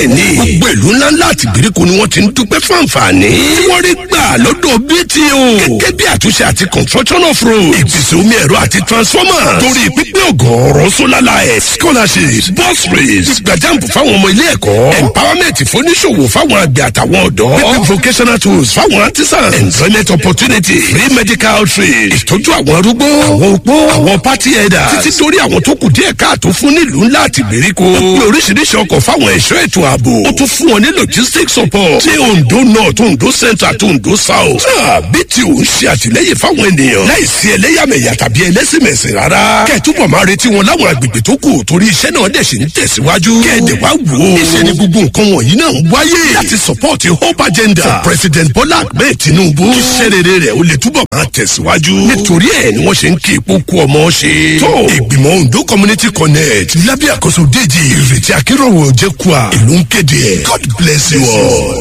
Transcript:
bẹ́ẹ̀ ni gbogbo ìlú ńláńlá àti ìgbèríko ni wọ́n ti ń dúpẹ́ fún àǹfààní tí wọ́n rí gbà lọ́dọ̀ BTO gẹ́gẹ́ bí àtúnṣe àti construction of road ìpèsè omi ẹ̀rọ àti transformer torí pípẹ́ ọ̀gọ̀ọ̀rọ̀ solar light scholarships bus rates ìgbàjàmpù fáwọn ọmọ ilé ẹ̀kọ́ empowerment fóníṣòwò fáwọn àgbẹ̀ àtàwọn ọ̀dọ́ pípẹ́ vocational tools fáwọn artisans employment opportunity free medical trade ìtọ́jú àwọn arúgbó àwọn opó àwọn party headers títí dórí àwọn tó kù díẹ̀ káàtó fún nílùú ńlá àti ìgbèríko ó pé oríṣiríṣi ọkọ̀ fáwọn ẹ̀ṣọ́ ètò ààbò ó tún fún wọn ní logistics support tí Ondo north Ondo centre àti Ondo south náà bí tí ò ń ṣe àtìlẹ́yìn fáwọn ènìyàn láìsí ẹlẹ́yàmẹ̀yà tàbí ẹlẹ́sìnmẹ̀sìn rárá kẹ́ẹ̀túbọ̀ máa retí wọn láwọn agbègbè tó kù torí iṣẹ́ náà dẹ̀ ṣe ń tẹ̀síwájú kẹ́ẹ̀dẹ̀ wá wò ó iṣẹ́ ni gbogbo nǹkan wọ̀nyí náà ń wáyé láti support hope agenda for president Bola Ahmed Tinubu iṣẹ́ rere rẹ̀ ó lè túbọ̀ máa tẹ̀síwájú nítorí ẹ̀ ni wọ́n ṣe ń kí ipò kú ọmọ ṣe tó ìgbìmọ̀ Ondo community connect lábẹ́ àkóso déjì ìrètí akérò jẹ́kùà ìlú ń kéde ẹ̀ God bless you all.